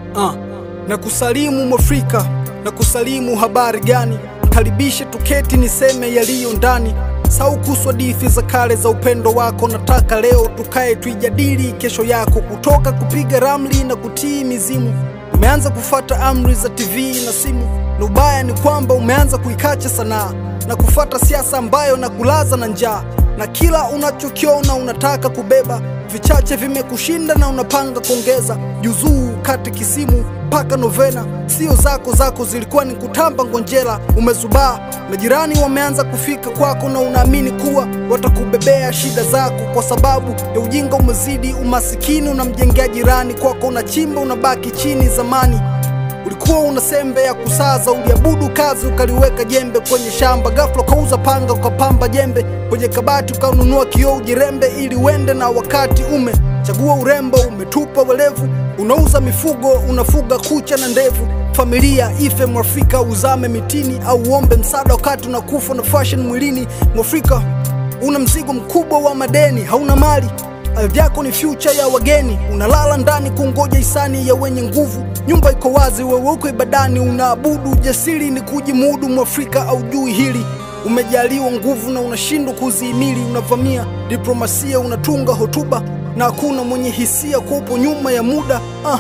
uh. na kusalimu Mwafrika na kusalimu habari gani? Karibishe tuketi niseme yaliyo ndani, sau kuhusu hadithi za kale za upendo wako. Nataka leo tukae tuijadili kesho yako, kutoka kupiga ramli na kutii mizimu. Umeanza kufata amri za TV na simu, na ubaya ni kwamba umeanza kuikacha sanaa na kufata siasa ambayo na kulaza na njaa, na kila unachokiona unataka kubeba. Vichache vimekushinda na unapanga kuongeza juzuu, kate kisimu mpaka novena. Sio zako zako zilikuwa ni kutamba ngonjera. Umezubaa, majirani wameanza kufika kwako, na unaamini kuwa watakubebea shida zako. Kwa sababu ya ujinga umezidi umasikini, unamjengea jirani kwako, unachimba unabaki chini. Zamani ulikuwa una sembe ya kusaza, uliabudu kazi ukaliweka jembe kwenye shamba. Ghafla ukauza panga ukapamba jembe kwenye kabati, ukanunua kioo ujirembe ili uende na wakati. Umechagua urembo, umetupa welevu, unauza mifugo, unafuga kucha na ndevu. Familia ife Mwafrika, uzame mitini au uombe msaada wakati unakufa na fashion mwilini. Mwafrika una mzigo mkubwa wa madeni, hauna mali Ardhi yako ni future ya wageni, unalala ndani kungoja hisani ya wenye nguvu. Nyumba iko wazi, wewe uko ibadani, unaabudu. Ujasiri ni kujimudu, Mwafrika aujui hili. Umejaliwa nguvu na unashindwa kuzihimili, unavamia diplomasia, unatunga hotuba na hakuna mwenye hisia kwa upo nyuma ya muda ah.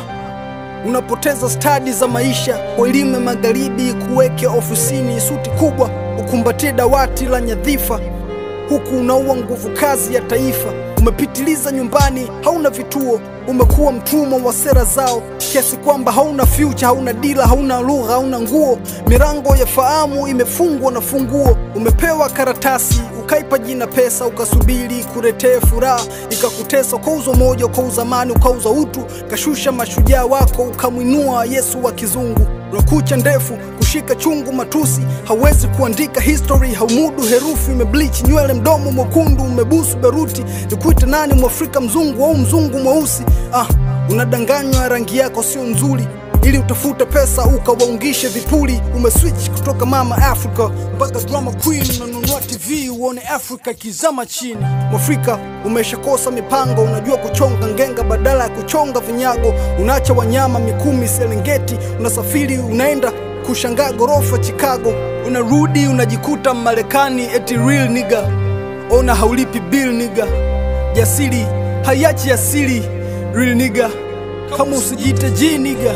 Unapoteza stadi za maisha kwa elimu ya magharibi, kuweke ofisini suti kubwa, ukumbatie dawati la nyadhifa huku unaua nguvu kazi ya taifa. Umepitiliza nyumbani, hauna vituo, umekuwa mtumwa wa sera zao, kiasi kwamba hauna future, hauna dila, hauna lugha, hauna nguo. Milango ya fahamu imefungwa na funguo. Umepewa karatasi, ukaipa jina pesa, ukasubiri kuletee furaha, ikakutesa. Ukauza moja, ukauza amani, ukauza utu, kashusha mashujaa wako, ukamwinua Yesu wa kizungu una kucha ndefu kushika chungu matusi, hauwezi kuandika history, haumudu herufi, umebleach nywele, mdomo mwekundu, umebusu beruti. Nikuite nani, mwafrika mzungu au mzungu mweusi? Ah, unadanganywa rangi yako sio nzuri ili utafute pesa ukawaungishe vipuli. Umeswitch kutoka mama Africa mpaka drama queen, unanunua TV uone Africa ikizama chini. Mwafrika umeshakosa mipango, unajua kuchonga ngenga badala ya kuchonga vinyago. Unaacha wanyama Mikumi, Serengeti, unasafiri unaenda kushangaa gorofa Chicago, unarudi unajikuta Marekani, eti real nigga. Ona haulipi bill nigga, jasiri haiachi asili real nigga, kama usijite G nigga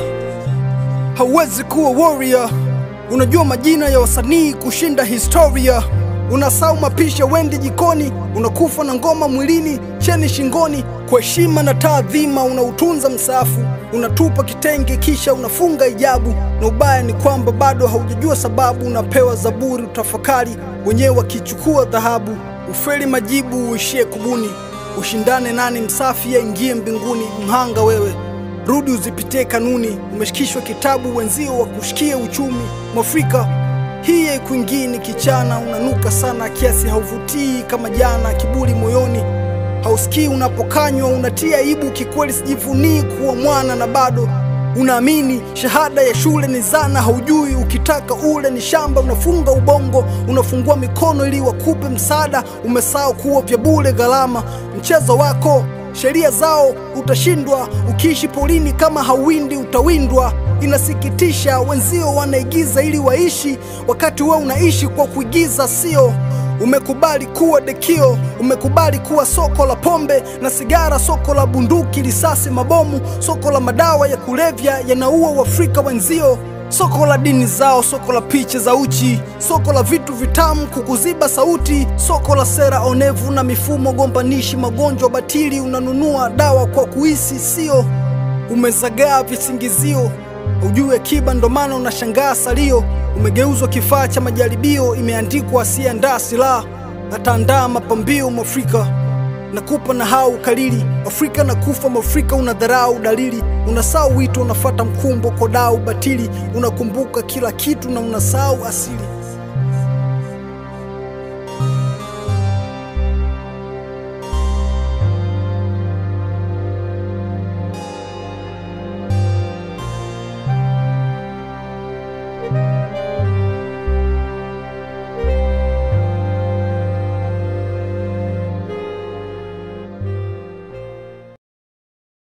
hauwezi kuwa warrior. Unajua majina ya wasanii kushinda historia. Unasahau mapisha, wendi jikoni, unakufa na ngoma mwilini, cheni shingoni. Kwa heshima na taadhima unautunza msafu, unatupa kitenge kisha unafunga hijabu. Na ubaya ni kwamba bado haujajua sababu, unapewa zaburi utafakari, wenyewe wakichukua dhahabu. Ufeli majibu uishie kubuni, ushindane nani msafi aingie mbinguni. Mhanga wewe Rudi uzipitie kanuni, umeshikishwa kitabu wenzio wa kushikia uchumi. Mwafrika hii haikuingii ni kichana, unanuka sana kiasi hauvutii kama jana. Kiburi moyoni hausikii unapokanywa, unatia aibu kikweli. Sijivunii kuwa mwana na bado unaamini shahada ya shule ni zana, haujui ukitaka ule ni shamba. Unafunga ubongo, unafungua mikono ili wakupe msaada. Umesahau kuwa vya bure gharama, mchezo wako sheria zao utashindwa. Ukiishi polini kama hauwindi utawindwa. Inasikitisha, wenzio wanaigiza ili waishi, wakati wewe unaishi kwa kuigiza, sio? Umekubali kuwa dekio, umekubali kuwa soko la pombe na sigara, soko la bunduki, risasi, mabomu, soko la madawa ya kulevya yanaua Waafrika wenzio soko la dini zao, soko la picha za uchi, soko la vitu vitamu kukuziba sauti, soko la sera onevu na mifumo gombanishi, magonjwa batili. Unanunua dawa kwa kuhisi, sio? Umezagaa visingizio, hujui akiba, ndo maana unashangaa salio. Umegeuzwa kifaa cha majaribio, imeandikwa asiyeandaa silaha ataandaa mapambio. Mwafrika nakupa na hau kalili Afrika na kufa Mwafrika unadharau dalili, unasahau wito, unafata mkumbo kodau batili, unakumbuka kila kitu na unasahau asili.